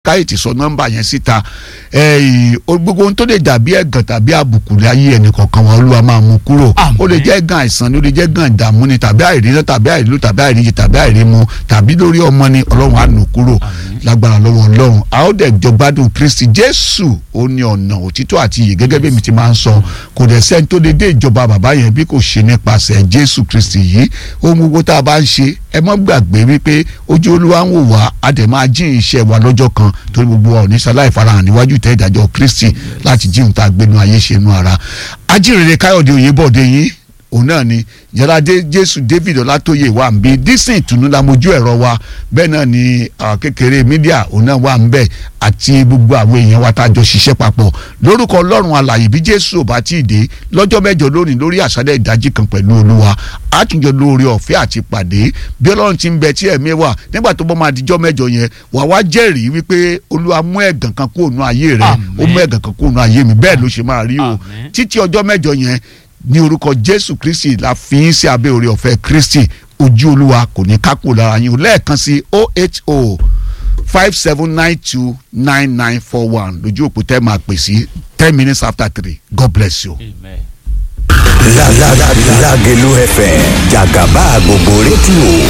káyọ̀tì sọ nọ́mbà yẹn síta gbogbo ohun tó lè dàbí ẹ̀gàn tàbí àbùkù láyé ẹnìkọ̀ọ̀kan wọn olúwa máa mú kúrò ó lè jẹ́ ẹ̀gàn àìsàn ni ó lè jẹ́ ẹ̀gàn ìdààmú ni tàbí àìríná tàbí àìrílò tàbí àìríjì tàbí àìrímu tàbí lórí ọmọ ni ọlọ́run á nù kúrò lágbára lọ́wọ́ ọlọ́run a ó dẹ̀ jọ gbádùn kristi jésù ó ní ọ̀nà òtítọ́ àti iyè gẹ́gẹ́ bí èmi ti máa ń sọ kò dẹ̀ sẹ́ni tó lè dé ìjọba bàbá yẹn bí kò ṣe nípasẹ̀ jésù kristi yìí ohun gbogbo tá a bá ń ṣe ẹ mọ́ gbàgbé wípé ojú olúwa ń wò wá a dẹ̀ máa jí iṣẹ́ wa lọ́jọ́ kan torí gbogbo wa ò ní sáláì farahàn níwájú ìtẹ́ ìdájọ́ kristi láti jí ohun tá a gbénu ayé ṣe nu ara ajínrere káyọ̀dé oyèbọ̀dé yín òun náà ni jẹ́ládé jésù david ọlátóyè wà ń bí dísìn ìtùnú la mojú ẹ̀rọ wa bẹ́ẹ̀ náà ni kékeré mídíà òun náà wà ń bẹ̀ àti gbogbo àwọn èèyàn wa tá a jọ ṣiṣẹ́ papọ̀ lórúkọ ọlọ́run alàyè bí jésù ò bá tí ì dé lọ́jọ́ mẹ́jọ lónìí lórí àṣálẹ̀ ìdájí kan pẹ̀lú olúwa àtúnjọ lórí ọ̀fẹ́ àti pàdé bí ọlọ́run ti ń bẹ tí ẹ̀mí wà nígbà tó bọ́ máa dijọ́ mẹ́jọ yẹn wà wá jẹ́rìí wípé olúwa mú ẹ̀gàn kan kúrò nù ayé rẹ ó mú ẹ̀gàn kan kúrò nù ayé mi bẹ́ẹ̀ ló ṣe máa rí o títí ọjọ́ mẹ́jọ yẹn ní orúkọ jésù kristi la fi yín sí abẹ́ orí ọ̀fẹ́ kristi ojú olúwa kò ní kákò lára yín o lẹ́ẹ̀kan sí oho five seven nine two nine nine four one lójú òpó tẹ́ máa pè sí ten minutes after three god bless you. Amen. Lágẹ̀lú FM jàgàbá gbogbo rédíò